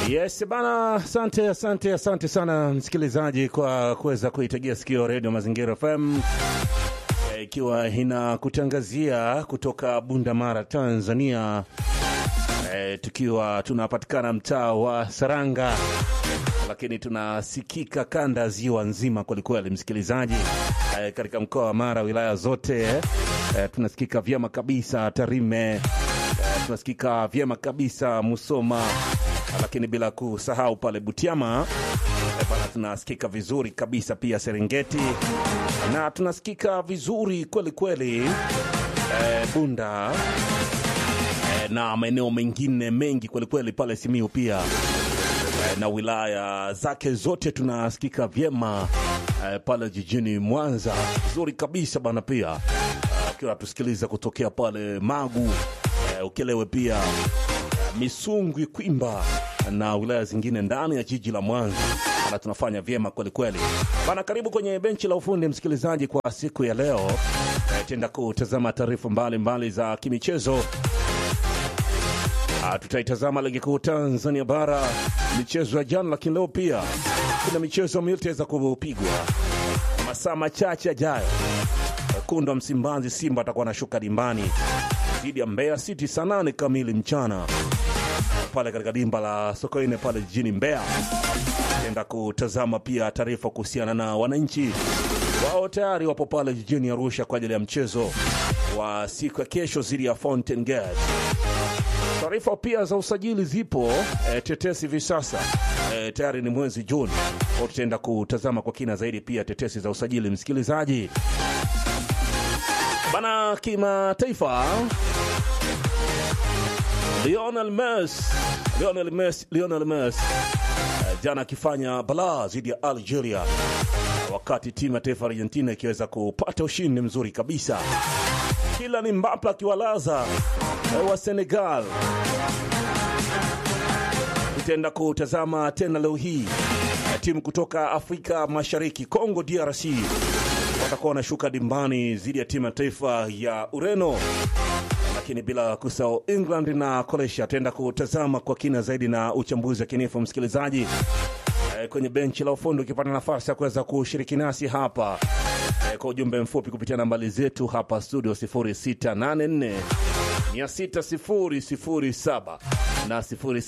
Yes bana, asante asante asante sana msikilizaji kwa kuweza kuitegea sikio redio Mazingira FM Eh, ikiwa inakutangazia kutoka Bunda Mara, Tanzania, eh, tukiwa tunapatikana mtaa wa Saranga, lakini tunasikika kanda ziwa nzima kwelikweli, msikilizaji, eh, katika mkoa wa Mara, wilaya zote eh, tunasikika vyema kabisa Tarime, eh, tunasikika vyema kabisa Musoma, lakini bila kusahau pale Butiama eh, bana tunasikika vizuri kabisa pia Serengeti na tunasikika vizuri kweli kweli eh, Bunda eh, na maeneo mengine mengi kweli kweli pale Simiu pia eh, na wilaya zake zote tunasikika vyema eh, pale jijini Mwanza vizuri kabisa bana pia eh, ukiwa tusikiliza kutokea pale Magu eh, Ukelewe pia Misungwi, Kwimba na wilaya zingine ndani ya jiji la Mwanza na tunafanya vyema kweli kweli bana. Karibu kwenye benchi la ufundi msikilizaji, kwa siku ya leo eh, tenda kutazama taarifa mbalimbali za kimichezo. Ah, tutaitazama ligi kuu Tanzania bara, michezo ya jana, lakini leo pia kuna michezo miwili itaweza kupigwa masaa machache yajayo. Wekundu wa Msimbazi Simba atakuwa anashuka dimbani dhidi ya Mbeya City saa nane kamili mchana pale katika dimba la Sokoine pale jijini Mbeya. Enda kutazama pia taarifa kuhusiana na wananchi wao tayari wapo pale jijini Arusha kwa ajili ya mchezo wa siku ya kesho dhidi ya Fountain Gate. Taarifa pia za usajili zipo e, tetesi hivi sasa e, tayari ni mwezi Juni, kwa tutaenda kutazama kwa kina zaidi pia tetesi za usajili msikilizaji bana. Kimataifa, Lionel Messi Lionel Messi Lionel Messi eh, jana akifanya balaa dhidi ya Algeria wakati timu ya taifa ya Argentina ikiweza kupata ushindi mzuri kabisa. Kila ni Mbappe akiwalaza eh, wa Senegal. Tutaenda kutazama tena leo hii eh, timu kutoka Afrika Mashariki, Congo DRC watakuwa wanashuka dimbani dhidi ya timu ya taifa ya Ureno lakini bila kusahau England na Croatia. Ataenda kutazama kwa kina zaidi na uchambuzi wa kinifu msikilizaji, e, kwenye benchi la ufundi ukipata nafasi ya kuweza kushiriki nasi hapa e, kwa ujumbe mfupi kupitia nambari zetu hapa studio 0684 60007 na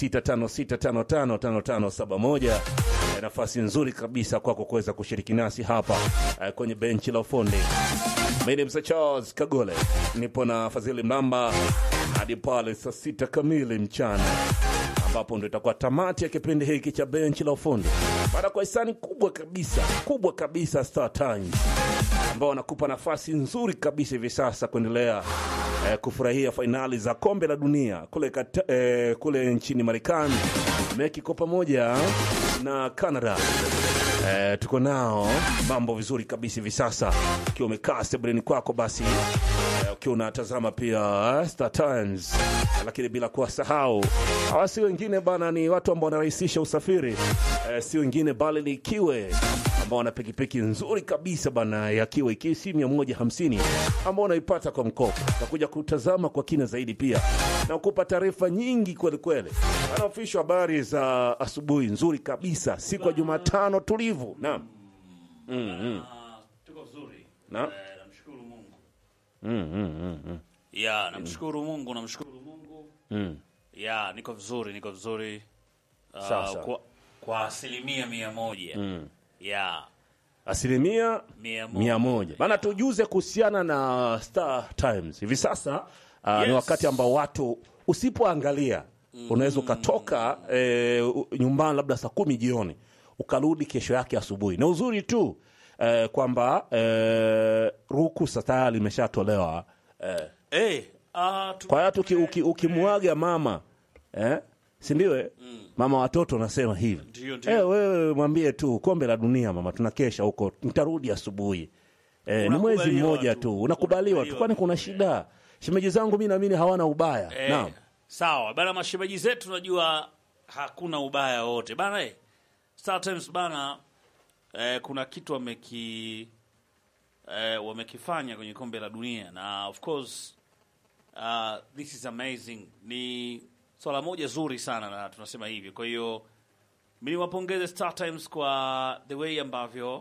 0656555571 e, nafasi nzuri kabisa kwako kuweza kushiriki nasi hapa e, kwenye benchi la ufundi. Mimi ni Msa Charles Kagole, nipo na Fadhili Mlamba hadi pale saa sita kamili mchana, ambapo ndo itakuwa tamati ya kipindi hiki cha benchi la ufundi, baada kwa hisani kubwa kabisa kubwa kabisa Star Times ambao wanakupa nafasi nzuri kabisa hivi sasa kuendelea eh, kufurahia fainali za kombe la dunia kule, kata, eh, kule nchini Marekani, Mexico pamoja na Canada. Eh, tuko nao mambo vizuri kabisa hivi sasa, ukiwa umekaa sebuleni kwako, basi eh, ukiwa unatazama pia eh, Star Times, lakini bila kuwasahau hawa si wengine bana, ni watu ambao wanarahisisha usafiri eh, si wengine bali ni Kiwe ambao wana pikipiki nzuri kabisa bana ya Kiwe KC 150 ambao unaipata kwa mkopo. Takuja kutazama kwa kina zaidi pia na kupa taarifa nyingi kweli kweli. Wanaofishwa habari za asubuhi nzuri kabisa siku ya Jumatano tulivu. Naam. Mm, mm. Ah, tuko vizuri. Naam. Eh, namshukuru Mungu. Mm, mm, mm, mm. Ya, namshukuru Mungu, namshukuru Mungu. Mm. Ya, niko vizuri, niko vizuri. Ah, Sawa, sawa. Kwa, kwa asilimia mia moja. Mm. Ya, Asilimia mia moja. mia moja bana, tujuze kuhusiana na Star Times hivi sasa. Uh, Yes. ni wakati ambao watu usipoangalia unaweza ukatoka eh, u- nyumbani labda saa kumi jioni ukarudi kesho yake asubuhi, na uzuri tu eh, kwamba eh, ruhusa tayari imeshatolewa eh, Eh, ah, tu- kwa hiyo hata uki- uki- ukimwaga mama eh, si ndio? eh? Mama watoto unasema hivi Ndio, ndio. eh, wewe mwambie tu kombe la dunia mama, tunakesha huko, nitarudi asubuhi. Eh, ni mwezi Unakubaliwa mmoja tu. tu, unakubaliwa tu, Unakubaliwa kwani tu. kuna shida? Shemeji zangu mi naamini hawana ubaya. eh, Naam, sawa bana, mashemeji zetu najua hakuna ubaya wote bana. Eh, Star Times bana, eh, kuna kitu wameki eh, wamekifanya kwenye kombe la dunia na of course uh, this is amazing ni swala moja zuri sana na tunasema hivi. Kwa hiyo mimi niwapongeze Star Times kwa the way ambavyo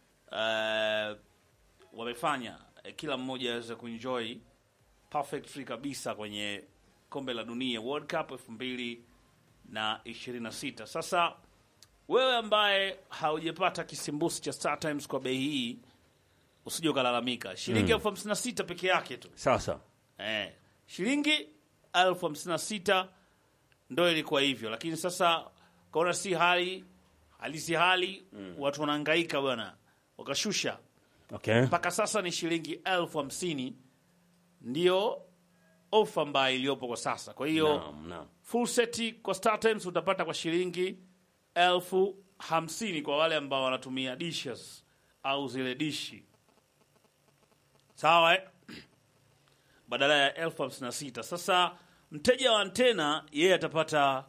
uh, wamefanya eh, kila mmoja aweze kuenjoy perfect free kabisa kwenye kombe la dunia World Cup elfu mbili na ishirini na sita. Sasa wewe ambaye haujapata kisimbusi cha Star Times kwa bei hii usije ukalalamika, shilingi elfu hamsini na sita peke yake tu Sasa eh, shilingi elfu hamsini na sita ndo ilikuwa hivyo, lakini sasa kaona si hali halisi hali watu wanahangaika bwana, wakashusha okay. mpaka sasa ni shilingi elfu hamsini ndio ofa ambayo iliyopo kwa sasa. Kwa hiyo Naam, naam. full seti kwa Star Times utapata kwa shilingi elfu hamsini kwa wale ambao wanatumia dishes au zile dishi, sawa eh? badala ya elfu hamsini na sita. Sasa mteja wa antena yeye atapata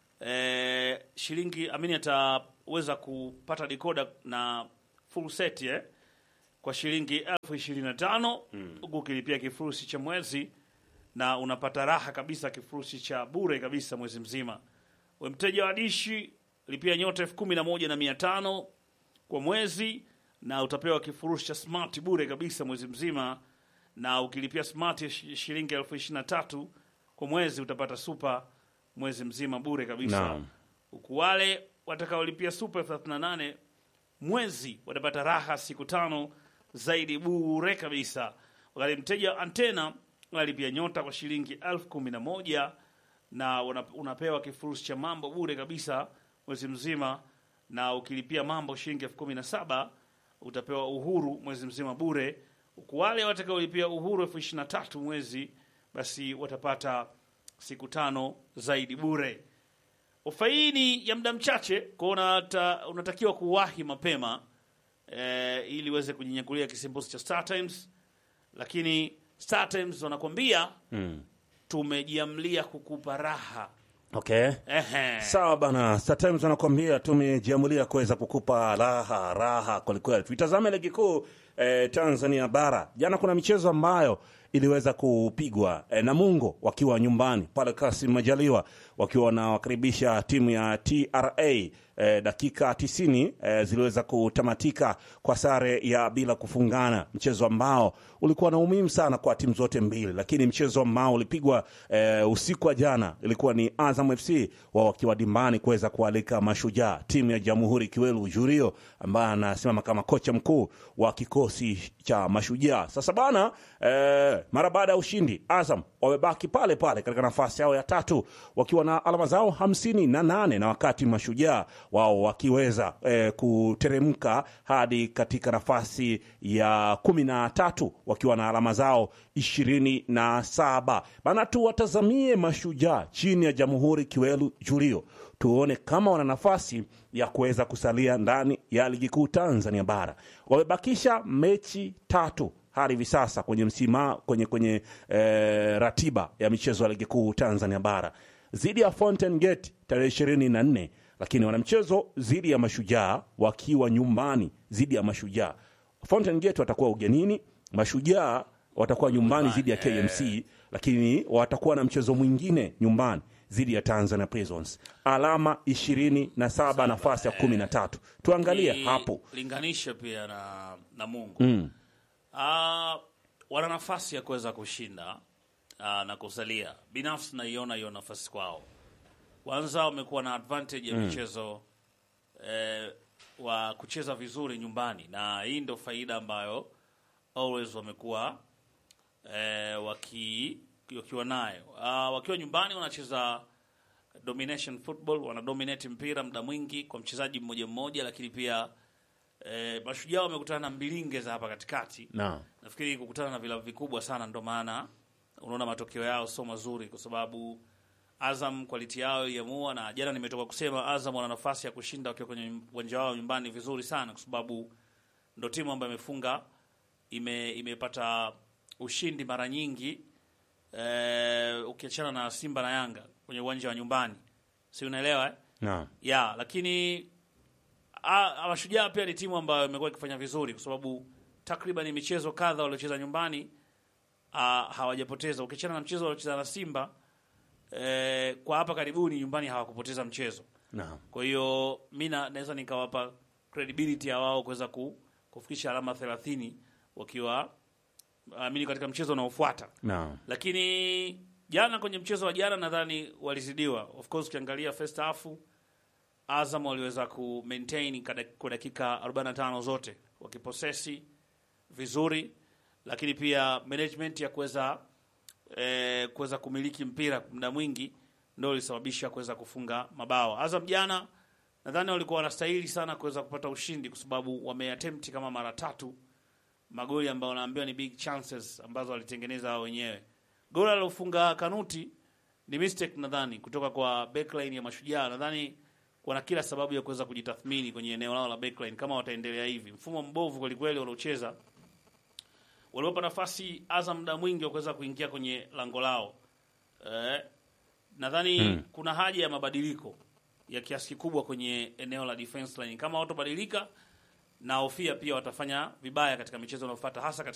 eh, shilingi amini, ataweza kupata decoder na full set eh, kwa shilingi elfu ishirini na tano huku ukilipia kifurushi cha mwezi na unapata raha kabisa, kifurushi cha bure kabisa mwezi mzima. We mteja wa dishi lipia nyota elfu kumi na moja na mia tano kwa mwezi na utapewa kifurushi cha smart bure kabisa mwezi mzima, na ukilipia smart ya shi- shilingi elfu ishirini na tatu kwa mwezi utapata super mwezi mzima bure kabisa Naam. huku wale watakaolipia super elfu thelathini na nane mwezi watapata raha siku tano zaidi bure kabisa, wakati mteja wa antena unalipia nyota kwa shilingi elfu kumi na moja na una- unapewa kifurushi cha mambo bure kabisa mwezi mzima, na ukilipia mambo shilingi elfu kumi na saba utapewa uhuru mwezi mzima bure, huku wale watakaolipia uhuru elfu ishirini na tatu mwezi basi watapata siku tano zaidi bure. Ofa hii ni ya muda mchache, kwa unata, unatakiwa kuwahi mapema eh, ili uweze kujinyakulia kisimbuzi cha Star Times, lakini Star Times wanakwambia Mm. tumejiamlia kukupa raha. Okay. Ehe. Sawa bana, Star Times wanakuambia tumejiamulia kuweza kukupa raha raha kwelikweli. Tuitazame ligi kuu eh, Tanzania bara. Jana kuna michezo ambayo iliweza kupigwa eh, Namungo wakiwa nyumbani pale Kasim Majaliwa wakiwa wanawakaribisha timu ya TRA eh, dakika 90 eh, ziliweza kutamatika kwa sare ya bila kufungana, mchezo ambao ulikuwa na umuhimu sana kwa timu zote mbili, lakini mchezo ambao ulipigwa eh, usiku wa jana ilikuwa ni Azam FC wao wakiwa dimbani kuweza kualika Mashujaa, timu ya Jamhuri Kiwelu Jurio ambaye anasimama kama kocha mkuu wa kikosi cha Mashujaa. Sasa bana eh, mara baada ya ushindi Azam wamebaki pale pale katika nafasi yao ya tatu wakiwa na alama zao hamsini na nane na wakati Mashujaa wao wakiweza eh, kuteremka hadi katika nafasi ya kumi na tatu wakiwa na alama zao ishirini na saba bana. Tuwatazamie Mashujaa chini ya Jamhuri Kiwelu Julio, tuone kama wana nafasi ya kuweza kusalia ndani ya ligi kuu Tanzania bara. Wamebakisha mechi tatu hadi hivi sasa kwenye msima kwenye, kwenye eh, ratiba ya michezo ya ligi kuu Tanzania bara dhidi ya Fountain Gate tarehe ishirini na nne lakini wana mchezo dhidi ya Mashujaa wakiwa nyumbani dhidi ya Mashujaa. Fountain Gate watakuwa ugenini, Mashujaa watakuwa nyumbani dhidi ya KMC, lakini watakuwa na mchezo mwingine nyumbani dhidi ya Tanzania Prisons. Alama ishirini na saba nafasi ya kumi na tatu. Tuangalie Ni hapo linganishe pia na, na Mungu mm. Ah, wana nafasi ya kuweza kushinda ah, na kusalia. Binafsi naiona hiyo nafasi kwao. Kwanza wamekuwa na advantage ya michezo eh, wa kucheza vizuri nyumbani, na hii ndio faida ambayo always wamekuwa eh, waki, wakiwa nayo Ah, wakiwa nyumbani wanacheza domination football, wana dominate mpira muda mwingi kwa mchezaji mmoja mmoja, lakini pia eh, Mashujaa wamekutana na mbilinge za hapa katikati na nafikiri kukutana na vilabu vikubwa sana, ndo maana unaona matokeo yao sio mazuri, kwa sababu Azam quality yao iliamua, na jana nimetoka kusema Azam wana nafasi ya kushinda wakiwa kwenye uwanja wao nyumbani vizuri sana, kwa sababu ndo timu ambayo imefunga ime, imepata ushindi mara nyingi eh, ukiachana na Simba na Yanga kwenye uwanja wa nyumbani, si unaelewa eh? na ya lakini a- a- Mashujaa pia ni timu ambayo imekuwa ikifanya vizuri kwa sababu takriban michezo kadha waliocheza nyumbani ah, hawajapoteza. Ukiachana na mchezo waliocheza na Simba eh, kwa hapa karibuni nyumbani hawakupoteza mchezo. Naam. Kwa hiyo mi na- naweza nikawapa credibility ya wao kuweza ku, kufikisha alama 30 wakiwa amini katika mchezo unaofuata. Naam. Lakini jana kwenye mchezo wa jana nadhani walizidiwa. Of course ukiangalia first half Azam waliweza ku maintain kada- kwa dakika 45 zote wakiposesi vizuri, lakini pia management ya kuweza eh, kuweza kumiliki mpira muda mwingi ndio ilisababisha kuweza kufunga mabao. Azam jana nadhani walikuwa wanastahili sana kuweza kupata ushindi kwa sababu wameattempt kama mara tatu magoli ambayo wanaambiwa ni big chances ambazo walitengeneza wao wenyewe. Goli alilofunga Kanuti ni mistake nadhani kutoka kwa backline ya Mashujaa. Nadhani wana kila sababu ya kuweza kujitathmini kwenye eneo lao la backline kama wataendelea hivi. Mfumo mbovu kwelikweli waliocheza, waliwapa nafasi Azam muda mwingi wa kuweza kuingia kwenye lango lao. Eh, nadhani kuna haja ya mabadiliko ya kiasi kikubwa kwenye eneo la defense line. Kama watobadilika na hofia pia watafanya vibaya katika michezo inayofuata hasa katika